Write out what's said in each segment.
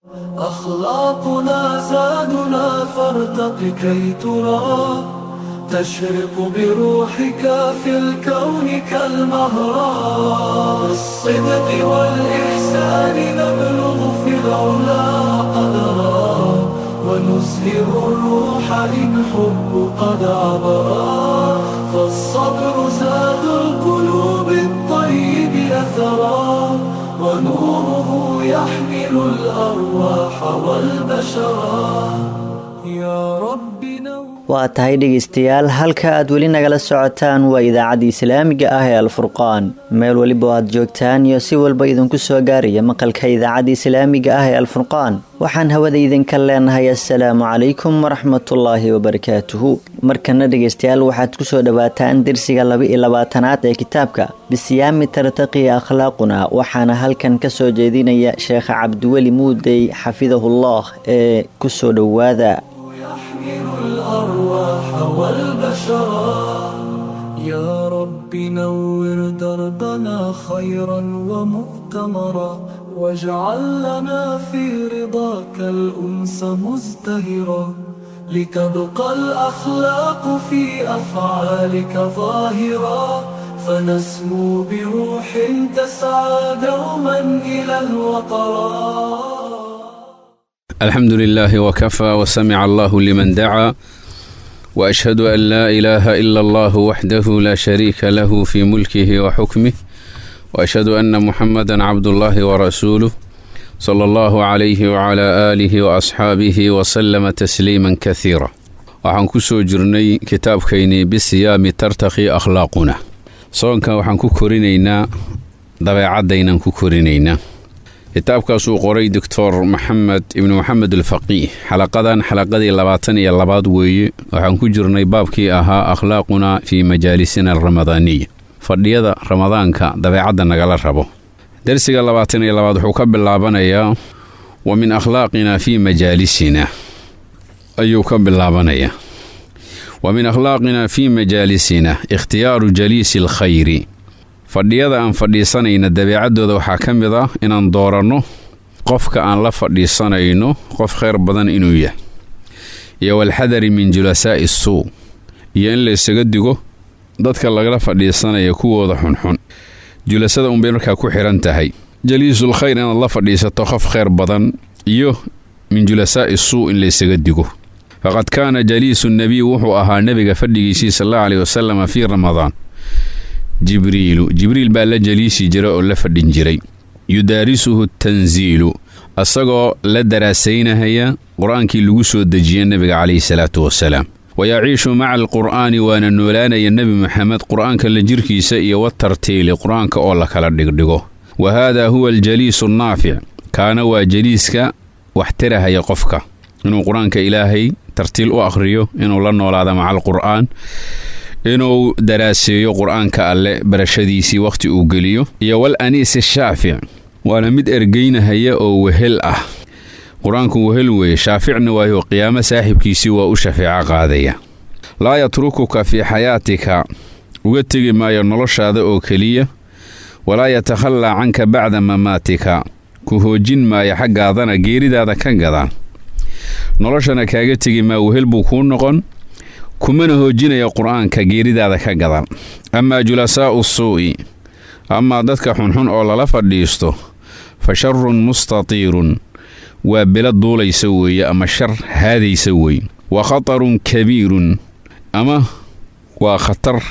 أخلاقنا زادنا فارتق كي ترى تشرق بروحك في الكون كالمهرة بالصدق والإحسان نبلغ في العلا قدرا ونزهر الروح إن حب قد عبرا فالصبر زاد القلوب الطيب أثرا ونوره يحمل الأرواح والبشرا يا رب نور waa tahay dhegaystayaal halka aad weli nagala socotaan waa idaacadda islaamiga ah ee alfurqaan meel weliba aad joogtaan iyo si walba idinku soo gaaraya maqalka idaacadda islaamiga ah ee alfurqaan waxaan hawada idinka leenahay assalaamu calaykum waraxmatullaahi wabarakaatuhu markana dhegaystayaal waxaad kusoo dhowaataan dersiga laba iyo labaatanaad ee kitaabka bisiyaami tartaqi akhlaaquna waxaana halkan kasoo jeedinaya sheekha cabdiweli muudey xafidahullah ee kusoo dhowaada يحمل الأرواح والبشرا يا رب نور دربنا خيرا ومؤتمرا واجعل لنا في رضاك الأنس مزدهرا لتبقى الأخلاق في أفعالك ظاهرا فنسمو بروح تسعى دوما إلى الوطرا الحمد لله وكفى وسمع الله لمن دعا واشهد ان لا اله الا الله وحده لا شريك له في ملكه وحكمه واشهد ان محمدا عبد الله ورسوله صلى الله عليه وعلى اله واصحابه وسلم تسليما كثيرا waxaan ku soo jirnay kitaabkaynii bisiyaami tartakhi akhlaaquna soonkan waxaan ku korinaynaa dabeecaddaynaan ku korinaynaa kitaabkaasuu qoray doctor maxamed ibnu maxamed alfaqiih xalaqadan xalaqadii labaatan iyo labaad weeye waxaan ku jirnay baabkii ahaa akhlaaquna fii majaalisina alramadaaniya fadhiyada ramadaanka dabeecadda nagala rabo dersiga labaatan iyo labaad wuxuu ka bilaabanayaa wa min akhlaaqina fii majaalisina ayuu ka bilaabanayaa wa min akhlaaqina fii majaalisina ikhtiyaaru jaliisi alkhayri fadhiyada aan fadhiisanayna dabeecaddooda waxaa ka mid ah inaan dooranno qofka aan la fadhiisanayno qof khayr badan inuu yahay iyo walxadari min julasaa'i suu iyo in la ysaga digo dadka lagala fadhiisanaya kuwooda xunxun julasada unbay markaa ku xihan tahay jaliisul khayr inaad la fadhiisato qof khayr badan iyo min julasaa'i suu in la ysaga digo faqad kaana jaliisu nebiy wuxuu ahaa nebiga fadhigiisii sal allahu aleyh wasalam fii ramadaan jibriilu jibriil baa la jaliisi jira oo la fadhin jiray yudaarisuhu tansiilu asagoo la daraasaynahaya qur-aankii lagu soo dejiye nebiga calayhi salaatu wasalaam wayaciishu maca alqur'aani waana noolaanaya nebi moxamed qur-aanka la jirkiisa iyo watartiili qur-aanka oo la kala dhigdhigo wa haadaa huwa aljaliisu annaafic kaana waa jaliiska wax tirahaya qofka inuu qur-aanka ilaahay tartiil u akhriyo inuu la noolaado maca alqur'aan inuu daraaseeyo qur-aanka alle barashadiisii wakhti uu geliyo iyo wal aniisi shaafic waana mid ergeynahaya oo wehel ah qur-aanku wehel weeye shaaficna waayo qiyaamo saaxibkiisii waa u shafeeco qaadaya laa yatrukuka fii xayaatika uga tegi maayo noloshaada oo keliya walaa yatakhallaa canka bacda mamaatika ku hoojin maayo xaggaadana geeridaada ka gadaan noloshana kaaga tegi maa wehel buu kuu noqon kumana hoojinaya qur-aanka geeridaada ka gadan amaa julasaa'u suu'i amaa dadka xunxun oo lala fadhiisto fa sharun mustatiirun waa bela duulaysa weeye ama shar haadaysa weeye wa khatarun kabiirun ama waa khatar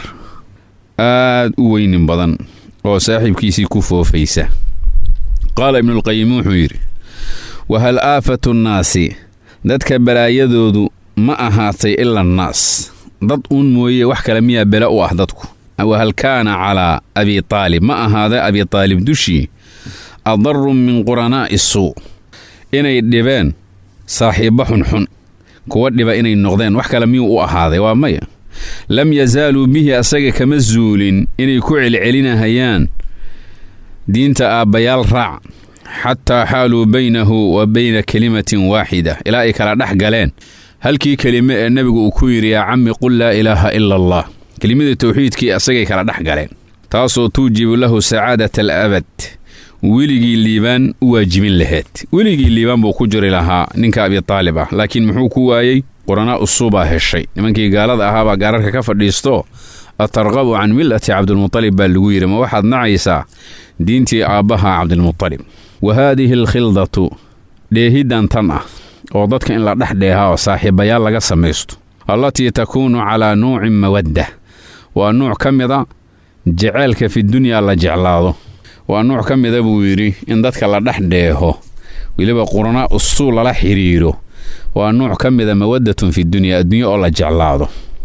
aad u weynin badan oo saaxiibkiisii ku foofaysa qaala ibnulqayim wuxuu yidhi wa hal aafatu nnaasi dadka balaayadoodu ma ahaatay ila annaas dad uun mooye wax kale miyaa bele u ah dadku wahal kaana calaa abi taalib ma ahaada abi taalib dushii adaru min quranaa'i suu inay dhibeen saaxiibbo xunxun kuwa dhiba inay noqdeen wax kale miyuu u ahaaday waa maya lam yazaaluu bihi asaga kama zuulin inay ku celcelinahayaan diinta aabbayaal raac xataa xaaluu baynahu wa bayna kelimatin waaxida ilaa ay kala dhex galeen halkii kelime ee nebigu uu ku yidhi yaa cammi qul laa ilaaha ila allah kelimadii tawxiidkii asagay kala dhex galeen taasoo tuujibu lahu sacaadata al abad weligii liibaan u waajibin lahayd weligii liibaan buu ku jiri lahaa ninka abitaalib ah laakiin muxuu ku waayey quranaa usuubaa heshay nimankii gaalada ahaabaa gaararka ka fadhiisto atarqabu can millati cabdilmutalib baa lagu yidhi ma waxaad nacaysaa diintii aabbaha cabdilmutalib wa haadihi alkhildatu dheehiddan tan ah oo dadka in la dhex dheeha oo saaxiibayaal laga samaysto allatii takuunu calaa nuucin mawadda waa nuuc ka mida jeceelka fidunyaa la jeclaado waa nuuc ka mida buu yidhi in dadka la dhex dheeho weliba quranaa usuu lala xidhiidho waa nuuc ka mida mawaddatun fidunya adduunye oo la jeclaado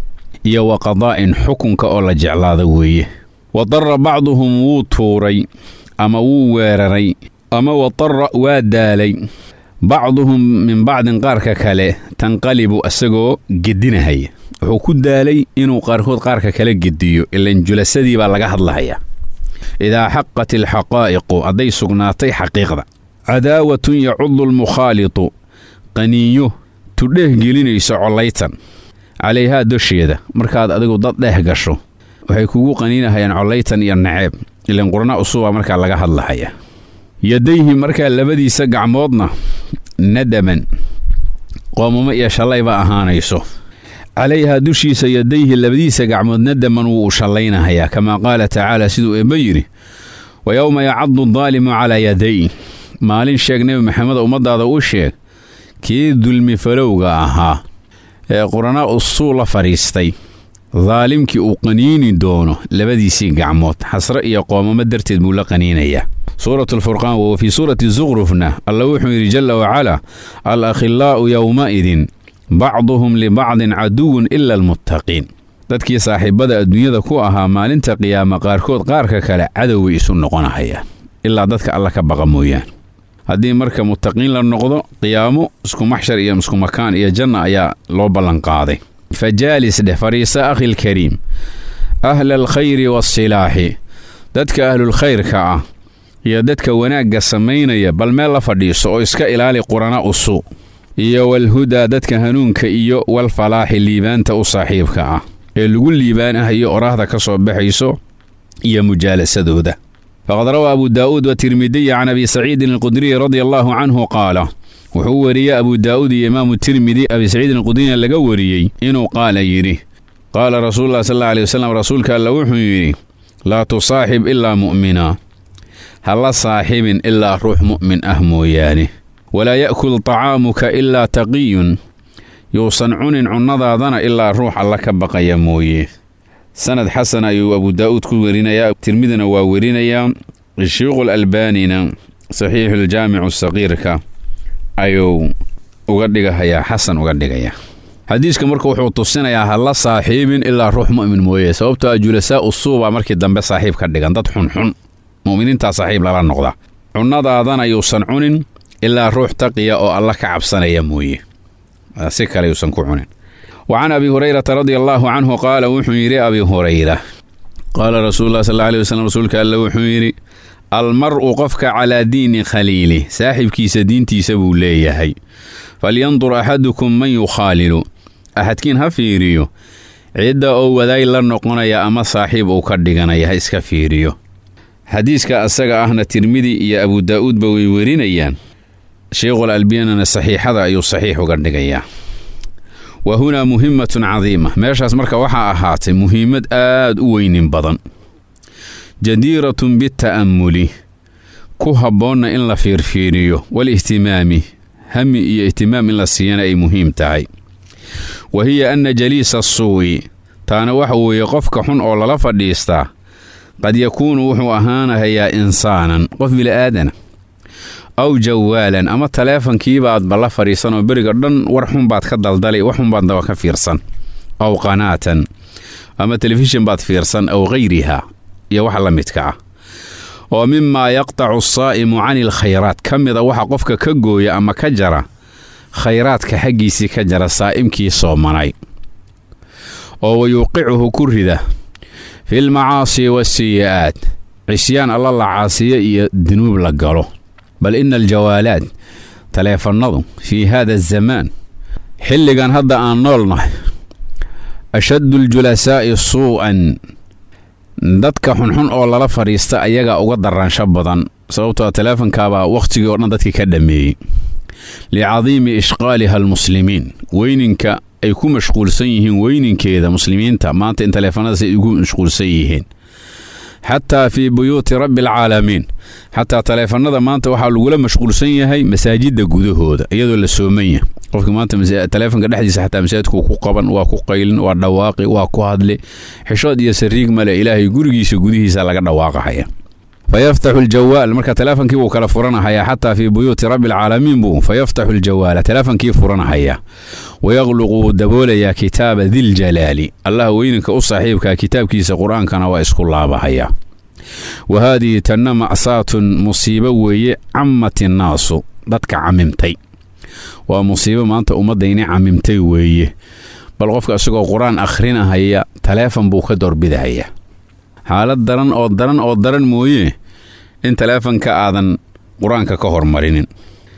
iyo wa qadaa'in xukunka oo la jeclaado weeye wadara bacduhum wuu tuuray ama wuu weeraray ama wadara waa daalay bacduhum min bacdin qaarka kale tanqalibu isagoo gedinahaya wuxuu ku daalay inuu qaarkood qaarka kale gediyo ilan julasadii baa laga hadlahaya idaa xaqat alxaqaa'iqu hadday sugnaatay xaqiiqda cadaawatun yacudu lmukhaalitu qaniinyo tudheeh gelinayso collaytan calayhaa dosheeda markaad adigu dad dheeh gasho waxay kugu qaniinahayaan collaytan iyo naceeb ilan qurna usuba markaa laga hadlahaya yadayhi markaa labadiisa gacmoodna nadaman qoomamo iyo shallayba ahaanayso calayhaa dushiisa yadayhi labadiisa gacmood nadaman wuu u shallaynahayaa kamaa qaala tacaala siduu eebba yidhi wa yowma yacadu daalimu calaa yaday maalin sheeg nebi maxamed ummaddaada u sheeg kii dulmi falowga ahaa ee quranaa usuu la fadhiistay daalimkii uu qaniini doono labadiisii gacmood xasre iyo qoomamo darteed buu la qaniinayaa suuratu alfurqaan wa fii suurati zukrufna alla wuxuu yidhi jalla wacalaa al akhillaa'u yowma'idin bacduhum libacdin caduwun ila almuttaqiin dadkii saaxiibada adduunyada ku ahaa maalinta qiyaama qaarkood qaarka kale cadoway isu noqonahayaan ilaa dadka alla ka baqa mooyaan haddii marka muttaqiin la noqdo qiyaamo isku maxshar iyo isku makaan iyo janna ayaa loo ballanqaaday fajaalis dheh fadhiisa akhilkariim ahla alkhayri waasilaaxi dadka ahlulkhayrka ah iyo dadka wanaagga samaynaya bal meel la fadhiiso oo iska ilaali qurana usu iyo walhudaa dadka hanuunka iyo walfalaaxi liibaanta u saaxiibka ah ee lagu liibaanahayo oraahda ka soo baxayso iyo mujaalasadooda faqad rawaa abu daa'uud watirmidiy can abi saciidin alqudriy radia allaahu canhu qaala wuxuu wariyey abu daa'uud iyo imaamu tirmidi abi saciidin alqudriyna laga wariyey inuu qaala yidhi qaala rasuululah sal alla aley wasalam rasuulka alla wuxuu yidhi laa tusaaxib ilaa mu'mina ha la saaxibin ilaa ruux mu'min ah mooyaane walaa ya'kul طacaamuka ilaa taqiyun yuusan cunin cunnadaadana ilaa ruux alla ka baqaya mooye sanad xasan ayuu abu daa'uud ku werinayaa tirmidina waa werinayaa sheikhu albaanina saxiixuljaamicu saqiirka ayuu uga dhigahayaa xasan uga dhigaya xadiiska marka wuxuu tusinayaa ha la saaxiibin ilaa ruux mu'min mooye sababtoo a julasaa usuubaa markii dambe saaxiib ka dhigan dad xunxun mu'miniintaa saaxiib lala noqda cunnadaadana yuusan cunin ilaa ruux taqiya oo alla ka cabsanaya mooye si kale yuusan ku cunin wa can abi hurayrata radia allaahu canhu qaala wuxuu yidhi abi hurayra qaala rasuululah sal alla aley waslm rasuulka alle wuxuu yidhi almar'u qofka calaa diini khaliili saaxibkiisa diintiisa buu leeyahay falyandur axadukum man yukhaalilu axadkiin ha fiiriyo cidda oo wadaay la noqonaya ama saaxiib uu ka dhiganaya ha iska fiiriyo xadiiska asaga ahna tirmidi iyo abu daa'uudba way werinayaan sheikhul albiyanana saxiixada ayuu saxiix uga dhigayaa wa hunaa muhimatun cadiima meeshaas marka waxaa ahaatay muhiimad aad u weynin badan jadiiratun bita'ammuli ku habboonna in la fiirfiiriyo walihtimaami hami iyo ihtimaam in la siiyana ay muhiim tahay wa hiya anna jaliisa asuu'i taana waxa weeye qofka xun oo lala fadhiistaa qad yakuunu wuxuu ahaanahayaa insaanan qof bili'aadana aw jawaalan ama taleefankiibaadba la fadhiisan oo beriga dhan war xunbaad ka daldali wax xunbaad daba ka fiirsan aw qanaatan ama telefishin baad fiirsan aw hayriha iyo waxa la midka ah oo mimaa yaqtacu asaa'imu cani alkhayraat ka mida waxa qofka ka gooya ama ka jara khayraadka xaggiisii ka jara saa'imkii soomanay oo wayuuqicuhu ku rida fi lmacaasi waasiyi'aat cisyaan alla la caasiyo iyo dunuub la galo bal ina aljawaalaat taleefannadu fii haada azamaan xilligan hadda aan noolnahay ashaddu aljulasaa'i suu'an dadka xunxun oo lala fadhiista ayagaa uga daraansho badan sababtoo taleefonkaabaa wakhtigii oo dhan dadkii ka dhammeeyey licadiimi ishqaaliha almuslimiin weyninka ay ku mashquulsan yihiin weyninkeeda muslimiinta maanta in taleefanadaas ay ugu mashquulsan yihiin xataa fii buyuuti rabbi alcaalamiin xataa taleefannada maanta waxaa lagula mashquulsan yahay masaajidda gudahooda iyadoo la sooman yahay qofka maanta taleefonka dhexdiisa xataa masaajidku ku qaban waa ku qaylin waa dhawaaqi waa ku hadli xishood iyo sariig male ilaahay gurigiisa gudihiisa laga dhawaaqahaya fayaftaxu aljawaal marka taleefonkii buu kala furanahayaa xataa fii buyuuti rabbi alcaalamiin buu fayaftaxu aljawaala taleefonkii furanahaya wayaqluqu wuu daboolayaa kitaaba diljalaali allah weyninka u saaxiibkaa kitaabkiisa qur-aankana waa isku laabahaya wa haadihi tanna macsaatun musiibo weeye cammat innaasu dadka camimtay waa musiibo maanta ummaddayni camimtay weeye bal qofka isagoo qur-aan akhrinahaya taleefon buu ka doorbidahaya xaalad daran oo daran oo daran mooye in taleefonka aadan qur-aanka ka hormarinin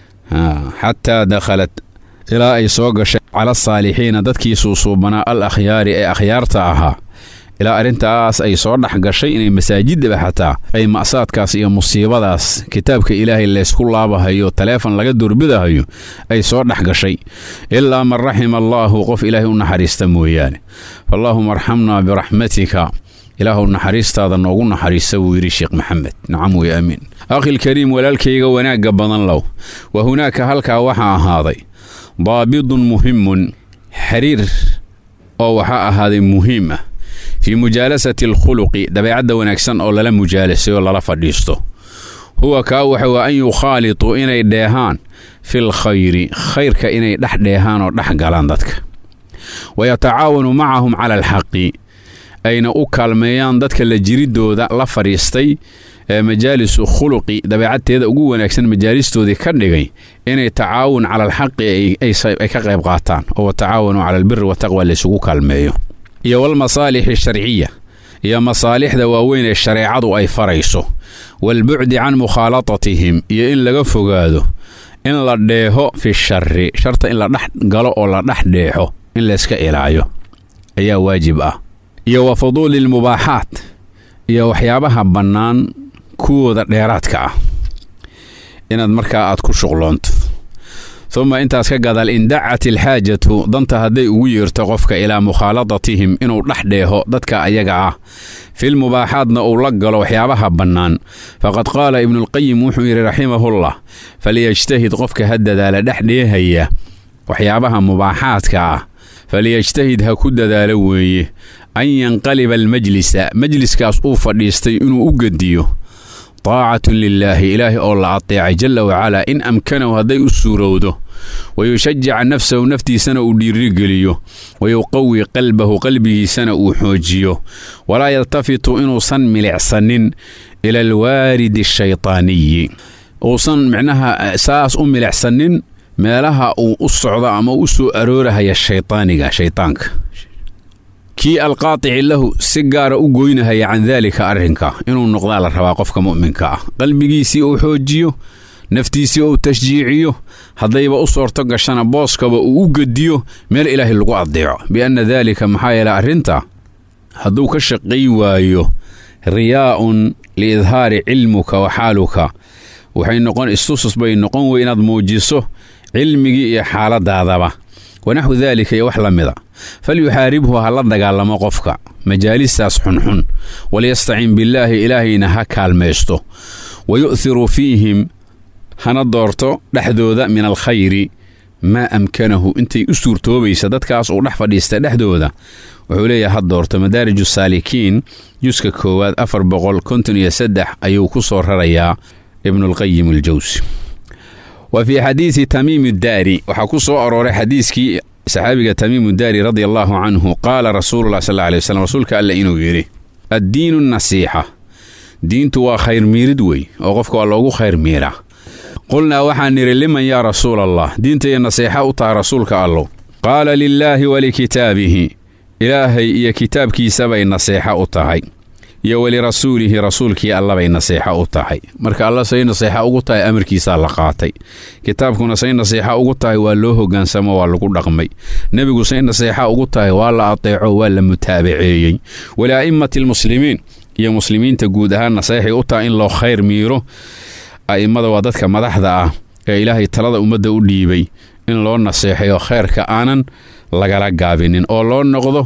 xataa dakhalat ilaa ay soo gashay cala asaalixiina dadkii suusuubanaa al akhyaari ee akhyaarta ahaa ilaa arrintaas ay soo dhex gashay inay masaajidaba xataa ay ma'saadkaas iyo musiibadaas kitaabka ilaahay laysku laabahayo taleefon laga doorbidahayo ay soo dhex gashay ilaa man raxima allaahu qof ilaahay u naxariista mooyaane fallaahuma arxamnaa biraxmatika ilaahu naxariistaada noogu naxariista buu yidhi sheekh maxamed nacam wey aamiin akhilkariim walaalkayga wanaagga badan low wa hunaaka halkaa waxaa ahaaday daabidun muhimun xiriir oo waxaa ahaaday muhiim ah fii mujaalasati alkhuluqi dabeecadda wanaagsan oo lala mujaalasay oo lala fadhiisto huwa kaa waxa waa an yukhaalituu inay dheehaan fil khayri khayrka inay dhex dheehaan oo dhex galaan dadka wa yatacaawanu macahum cala alxaqi ayna u kaalmeeyaan dadka la jiridooda la fadhiistay ee majaalisu khuluqi dabeecadteeda ugu wanaagsan majaalistoodii ka dhigay inay tacaawun cala alxaqi ay ka qayb qaataan oo watacaawanu cala albiri wataqwa laysugu kaalmeeyo iyo walmasaalixi sharciya iyo masaalixda waaweyn ee shareecadu ay farayso waalbucdi can mukhaalatatihim iyo in laga fogaado in la dheeho fi shari sharta in la dhex galo oo la dhex dheexo in layska ilaayo ayaa waajib ah iyo wa fuduuli lmubaaxaat iyo waxyaabaha bannaan kuwooda dheeraadka ah inaad markaa aad ku shuqloonto uma intaas ka gadaal in dacat ilxaajatu danta hadday ugu yeerto qofka ilaa mukhaaladatihim inuu dhex dheeho dadka ayaga ah filmubaaxaadna uu la galo waxyaabaha bannaan faqad qaala ibnuulqayim wuxuu yidhi raximahullah faliyajtahid qofka ha dadaala dhex dheehaya waxyaabaha mubaaxaadka ah faliyajtahid ha ku dadaalo weeye an yanqaliba almajlisa majliskaas uu fadhiistay inuu u gediyo taacatun lilaahi ilaahi oo la ateecay jalla wacalaa in amkanahu hadday u suurowdo wayushajica nafsahu naftiisana uu dhiirigeliyo wayuqawi qalbahu qalbigiisana uu xoojiyo walaa yaltafitu inuusan milicsanin ila alwaaridi ashaytaaniyi uusan micnaha saas u milicsanin meelaha uu u socdo ama u soo aroorahaya shaytaaniga shaytaanka kii alqaatici lahu si gaara u goynahaya can daalika arrinka inuu noqdaa la rabaa qofka mu'minka ah qalbigiisii uu xoojiyo naftiisii uu tashjiiciyo haddayba u soorto gashana booskaba uu u gediyo meel ilaahay lagu addeeco bianna daalika maxaa yeele arrinta hadduu ka shaqay waayo riyaa'un liidhaari cilmuka wa xaaluka waxay noqon istusus bay noqon wey inaad muujiso cilmigii iyo xaaladaadaba wanaxwu daalika iyo wax la mida falyuxaaribhu ha la dagaalamo qofka majaalistaas xunxun walyastacin billaahi ilaahayna ha kaalmaysto wa yu'hiru fiihim hana doorto dhexdooda min alkhayri maa amkanahu intay u suurtoobaysa dadkaas uu dhex fadhiista dhexdooda wuxuu leeyahay ha doorto madaariju saalikiin juska koowaad afar boqol konton iyo saddex ayuu ku soo rarayaa ibnulqayim aljawsi wa fii xadiidi tamiimi daari waxaa ku soo arooray xadiiskii saxaabiga tamiimu daari radi allaahu canhu qaala rasuululah sal alay waslm rasuulka alle inuu yidhi addiinu nasiixa diintu waa khayr miirid wey oo qofka waa loogu khayr miiraa qulnaa waxaan nidhi liman yaa rasuula allah diintaiyo nasiixa u taha rasuulka allow qaala lilaahi walikitaabihi ilaahay iyo kitaabkiisabay nasiixa u tahay iyo walirasuulihi rasuulkii allabay nasiixa u tahay marka alla say nasiixa ugu tahay amarkiisaa la qaatay kitaabkuna say nasiixa ugu tahay waa loo hogaansamo waa lagu dhaqmay nebigu say nasiixa ugu tahay waa la ateeco waa la mutaabaceeyey walia'immati almuslimiin iyo muslimiinta guud ahaan naseexay u taha in loo khayr miiro a'immada waa dadka madaxda ah ee ilaahay talada ummadda u dhiibay in loo naseexayo khayrka aanan lagala gaabinin oo loo noqdo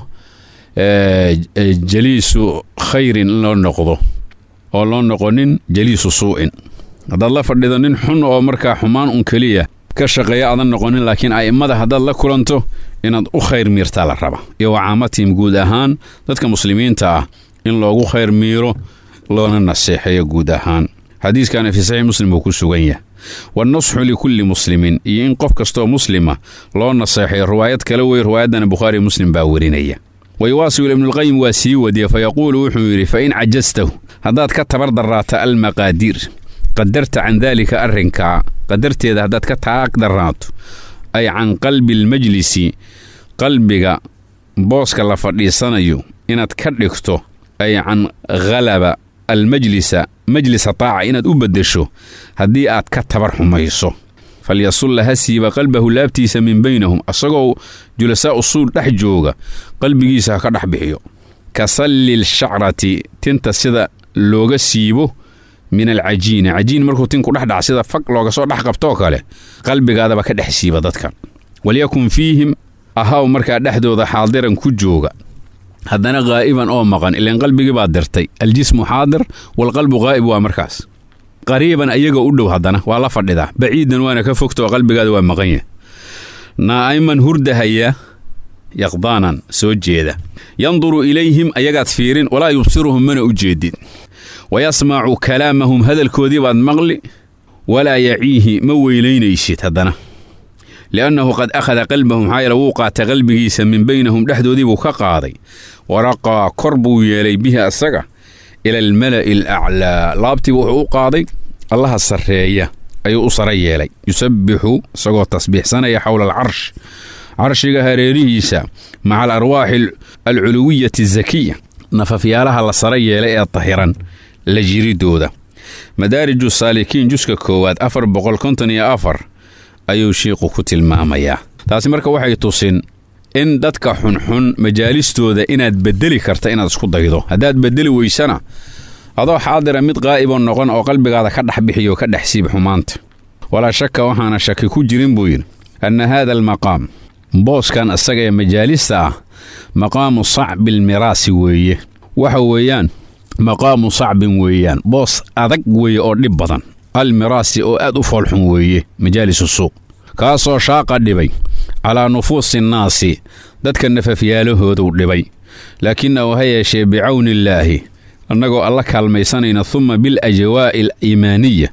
jaliisu khayrin in loo noqdo oo loo noqonin jaliisu suu'in haddaad la fadhido nin xun oo markaa xumaan un keliya ka shaqeeya aadan noqonin laakiin a'immada haddaad la kulanto inaad u khayr miirtaa la raba iyo wacaamatihim guud ahaan dadka muslimiinta ah in loogu khayr miiro loona naseexeeyo guud ahaan xadiiskaana fii saxiix muslim uu ku sugan yahay wanasxu likulli muslimin iyo in qof kastoo muslima loo naseexayo riwaayad kale wey riwaayaddana bukhaari muslim baa werinaya wayuwaasilu ibnulqayim waa sii wadiye fa yaquulu wuxuu yidhi fa in cajastahu haddaad ka tabar darraata almaqaadiir qadarta can daalika arrinkaa qadarteeda haddaad ka taag darraato ay can qalbi almajlisi qalbiga booska la fadhiisanayo inaad ka dhigto ay can khalaba almajlisa majlisa taaca inaad u beddesho haddii aad ka tabar xumayso falyasulla ha siiba qalbahu laabtiisa min baynahum asagoo julasaa usuul dhex jooga qalbigiisa ha ka dhex bixiyo ka sallil shacrati tinta sida looga siibo min alcajiini cajiin markuu tinku dhex dhac sida fag looga soo dhex qabtoo kale qalbigaadaba ka dhex siiba dadka walyakun fiihim ahaw markaa dhexdooda xaadiran ku jooga haddana qaa'iban oo maqan ilaan qalbigii baad dirtay aljismu xaadir waalqalbu qaa'ib waa markaas qariiban ayaga u dhow haddana waa la fadhidaa baciidan waana ka fogta oo qalbigaada waa maqan yahay naa'iman hurdahaya yaqdaanan soo jeeda yanduru ilayhim ayagaad fiirin walaa yubsiruhum mana u jeedid wayasmacu kalaamahum hadalkoodii baad maqli walaa yaciihi ma weylaynaysid haddana li'annahu qad akhada qalbahum maxaa yeele wuu qaata qalbigiisa min baynahum dhexdoodii buu ka qaaday waraqaa kor buu yeelay bihi asaga ila almala'i alaclaa laabtiiba wuxuu u qaaday allaha sarreeya ayuu u sara yeelay yusabbixu isagoo tasbiixsanaya xowla alcarsh carshiga hareerihiisa maca alarwaaxi alculuwiyati azakiya nafafyaalaha la sara yeelay ee tahiran la jiridooda madaariju saalikiin juska koowaad afar boqol konton iyo afar ayuu shiiqu ku tilmaamayaa taasi marka waxay tusin in dadka xunxun majaalistooda inaad beddeli karta inaad isku daydo haddaad beddeli weysana adoo xaadira mid qaa'iboo noqon oo qalbigaada ka dhex bixiyo ka dhex siib xumaanta walaa shaka waxaana shaki ku jirin buu yidhi anna haada almaqaam booskan isaga ee majaalista ah maqaamu sacbi almiraasi weeye waxa weeyaan maqaamu sacbin weeyaan boos adag weeye oo dhib badan almiraasi oo aad u foolxun weeye majaalisu suuq kaasoo shaaqa dhibay calaa nufuusi nnaasi dadka nafafyaalahooduu dhibay laakinahu ha yeeshee bicawnillaahi annagoo alla kaalmaysanayna humma bilajwaa'i aliimaaniya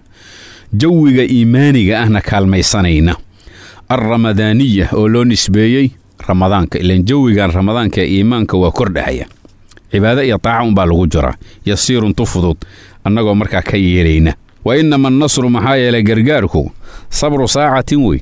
jawiga iimaaniga ahna kaalmaysanayna alramadaaniya oo loo nisbeeyey ramadaanka ilan jawigan ramadaanka ee iimaanka waa kordhahaya cibaado iyo taaca unbaa lagu jiraa yasiirun tu fudud annagoo markaa ka yeelayna wa innama annasru maxaa yeelay gargaarku sabru saacatin wey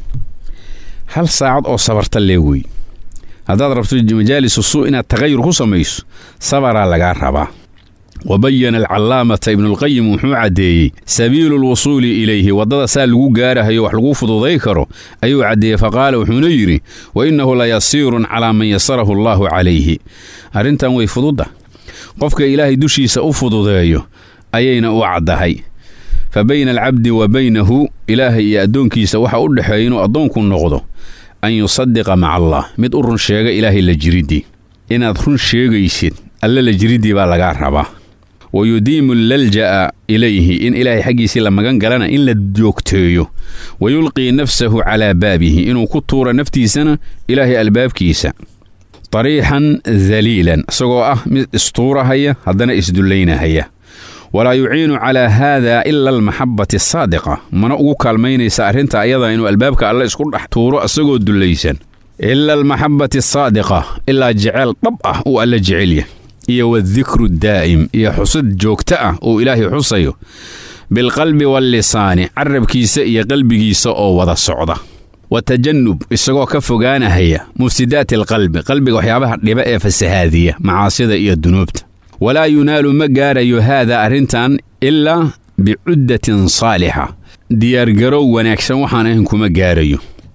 hal saacad oo sabarta lee wey haddaad rabto majaalisu suu inaad tagayur ku samayso sabaraa lagaa rabaa wa bayana alcallaamata ibnuulqayim wuxuu caddeeyey sabiilu lwusuuli ilayhi waddada saa lagu gaarahayo wax lagu fududay karo ayuu caddeeyey faqaala wuxuuna yidhi wa innahu la yasiirun calaa man yasarahu allaahu calayhi arrintan way fududda qofka ilaahay dushiisa u fududeeyo ayayna u caddahay fa bayna alcabdi wa baynahu ilaahay iyo addoonkiisa waxa u dhexeeya inuu addoonku noqdo an yusadiqa maca allah mid u run sheega ilaahay la jiriddii inaad run sheegaysid alle la jiriddii baa lagaa rabaa wa yudiimu lalja'a ilayhi in ilaahay xaggiisii la magan galana in la joogteeyo wa yulqii nafsahu calaa baabihi inuu ku tuuro naftiisana ilaahay albaabkiisa tariixan daliilan isagoo ah mid istuurahaya haddana isdullaynahaya walaa yuciinu calaa haada ila almaxabbati asaadiqa mana ugu kaalmaynaysa arrinta ayada inuu albaabka alle isku dhex tuuro isagoo dullaysan ila almaxabbati asaadiqa ilaa jeceel dhab ah uu alle jecelya iyo wadikru daa'im iyo xusid joogta ah uu ilaahay xusayo bilqalbi wallisaani carabkiisa iyo qalbigiisa oo wada socda wa tajannub isagoo ka fogaanahaya mufsidaati alqalbi qalbiga waxyaabaha dhiba ee fasahaadiya macaasida iyo dunuubta walaa yunaalu ma gaarayo haada arrintan ilaa bicuddatin saalixa diyaargarow wanaagsan waxaan ahayn kuma gaarayo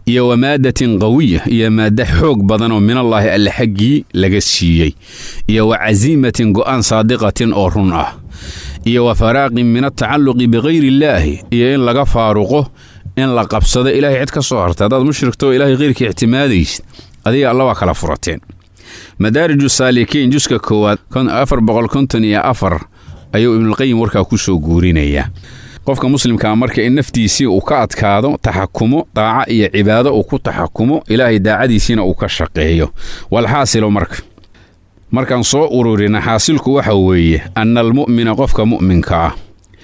iyo wa maadatin qawiya iyo maadda xoog badan oo minallaahi alle xaggii laga siiyey iyo wa casiimatin go'aan saadiqatin oo run ah iyo wa faraaqin min atacalluqi bikayri illaahi iyo in laga faaruqo in la qabsado ilaahay cid ka soo harta haddaad mushrigtoo ilaahay keyrkii ictimaadaysid adiga alla waa kala furateen madaariju saalikiin juska koowaad afar boqol konton iyo afar ayuu ibnulqayim warkaa ku soo guurinayaa qofka muslimkaa marka in naftiisii uu ka adkaado taxakumo daaca iyo cibaado uu ku taxakumo ilaahay daacadiisiina uu ka shaqeeyo walxaasilo marka markaan soo ururina xaasilku waxa weeye anna almu'mina qofka mu'minka ah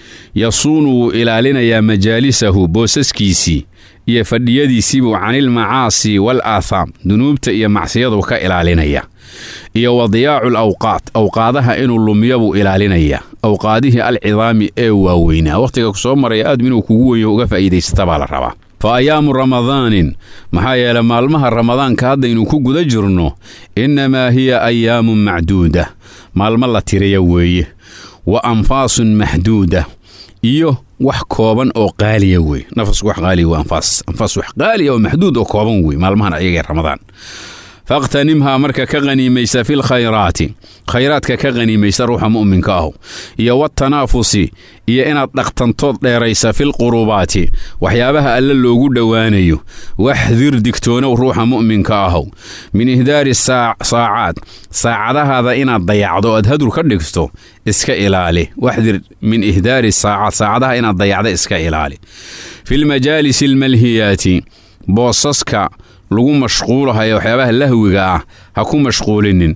yasuunu wuu ilaalinayaa majaalisahu boosaskiisii iyo fadhiyadiisiibuu canilmacaasi wal aathaam dunuubta iyo macsiyadu ka ilaalinaya iyo wadiyaacu lawqaat awqaadaha inuu lumiyo buu ilaalinayaa awqaadihii alcidaami ee waaweynaa wakhtiga ku soo maraya aadm inuu kugu weyo uga faa'iidaysata baa la rabaa fa ayaamu ramadaanin maxaa yeele maalmaha ramadaanka haddaynu ku guda jirno innamaa hiya ayaamun macduuda maalmo la tiriya weeye wa anfaasun maxduuda iyo wax kooban oo qaaliya wey nafasku wax qaaliya waa anfaas anfaas wax qaaliya oo maxduud oo kooban wey maalmahan ayagee ramadaan fakhtanimhaa marka ka qaniimaysa fil khayraati khayraadka ka qaniimaysa ruuxa mu'minka ahu iyo watanaafusi iyo inaad dhaqtantood dheeraysa fil qurubaati waxyaabaha alle loogu dhowaanayo waxdir digtoonow ruuxa mu'minka ahu min ihdaari saacaad saacadahaada inaad dayacdo oad hadur ka dhigto iska ilaali waxdir min ihdaari saacaad saacadaha inaad dayacdo iska ilaali filmajaalisi almalhiyaati boosaska lagu mashquulahayo waxyaabaha lahwiga ah ha ku mashquulinin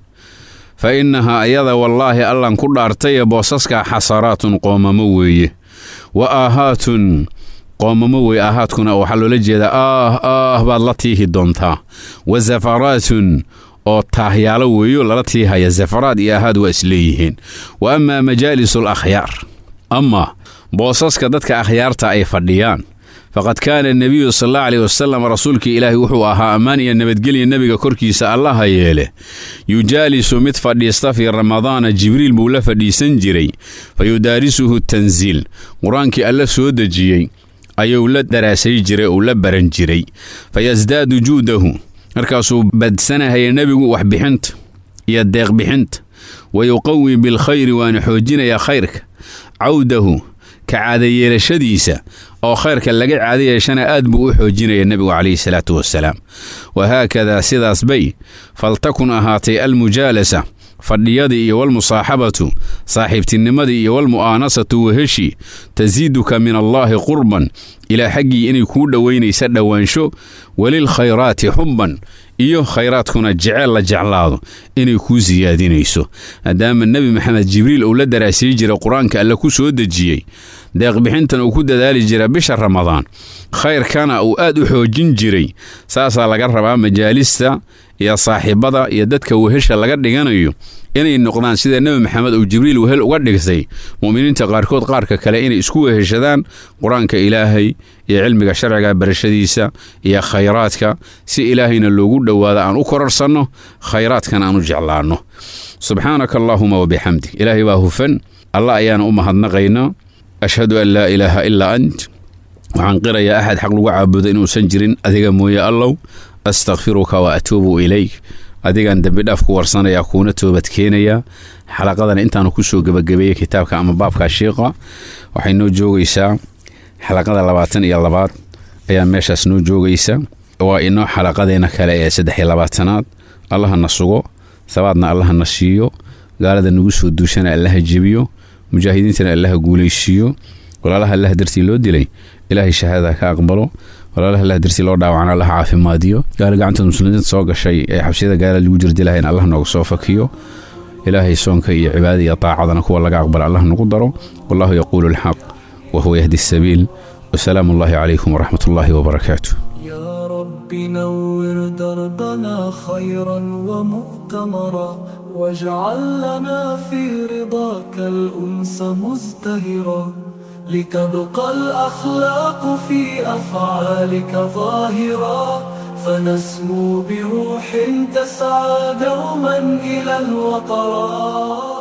fa innahaa ayada wallaahi allan ku dhaartaye boosaskaa xasaraatun qoomamo weeye wa aahaatun qoomamo weye aahaadkuna waxaa loola jeedaa aah aah baad la tiihi doontaa wa safaraatun oo taahyaalo weeyo lala tiihaya safaraad iyo aahaad waa isleeyihiin wa amaa majaalisu alakhyaar amaa boosaska dadka akhyaarta ay fadhiyaan faqad kaana anebiyu sal alla aleyh wasalam rasuulkii ilaahi wuxuu ahaa ammaan iyo nabadgelya nebiga korkiisa allaha yeele yujaalisu mid fadhiista fii ramadaana jibriil buu la fadhiisan jiray fa yudaarisuhu tansiil qur-aankii alla soo dejiyey ayuu la daraasay jiray uu la baran jiray fa yasdaadu juudahu markaasuu badsanahaya nebigu waxbixinta iyo deeqbixinta wa yuqawi bilkhayri waana xoojinayaa khayrka cawdahu ka caadayeelashadiisa oo khayrka laga caada yeeshana aad buu u xoojinaya nebigu calayhi salaatu wasalaam wahaakadaa sidaas bay faltakun ahaatay almujaalasa fadhiyadii iyo walmusaaxabatu saaxiibtinimadii iyo walmu'aanasatu weheshi tasiiduka min allaahi qurban ilaa xaggii inay kuu dhowaynaysa dhowaansho walilkhayraati xubban iyo khayraadkuna jeceel la jeclaado inay kuu siyaadinayso maadaama nebi maxamed jibriil uu la daraasay jira qur-aanka alle ku soo dejiyey deeqbixintan uu ku dadaali jira bisha ramadaan khayrkana uu aad u xoojin jiray saasaa laga rabaa majaalista iyo saaxiibada iyo dadka wehesha laga dhiganayo inay noqdaan sida nebi maxamed uu jibriil wehel uga dhigtay mu'miniinta qaarkood qaarka kale inay isku weheshadaan qur-aanka ilaahay iyo cilmiga sharciga barashadiisa iyo khayraadka si ilaahayna loogu dhowaado aan u korarsanno khayraadkan aan u jeclaanno subxaanaka allaahuma wabixamdik ilaahay baa hufan allah ayaana u mahadnaqaynaa ashhadu an laa ilaaha ilaa ant waxaan qirayaa axad xaq lagu caabudo inuusan jirin adiga mooye allow astakfiruka wa atuubu ilayk adigaan dembidhaaf ku warsanayaa kuuna toobadkeenayaa xalaqadana intaanu kusoo gebagabeeyey kitaabka ama baabka shiiqa waxay noo joogaysaa xalaqada labaatan iyo labaad ayaa meeshaas noo joogaysa waa inoo xalaqadeena kale ee saddex iyo labaatanaad allaha na sugo sabaadna allaha na siiyo gaalada nagu soo duushana allaha jebiyo mujaahidiintana allaha guulaysiiyo walaalaha allaha dartii loo dilay ilaahay shahaadada ka aqbalo walaalaha allah dartii loo dhaawacana allah caafimaadiyo gaala gacantooda muslimiinta soo gashay ee xabsiyada gaala lagu jirdilahayn allah nooga soo fakiyo ilaahay soonka iyo cibaadada iyo taacadana kuwa laga aqbala allah nagu daro wallahu yaquulu alxaq wahuwa yahdi asabiil wasalaamu allahi calaykum waraxmat ullaahi wabarakaatu يا رب نور دربنا خيرا ومؤتمرا واجعل لنا في رضاك الأنس مزدهرا لتبقى الأخلاق في أفعالك ظاهرا فنسمو بروح تسعى دوما إلى الوطرات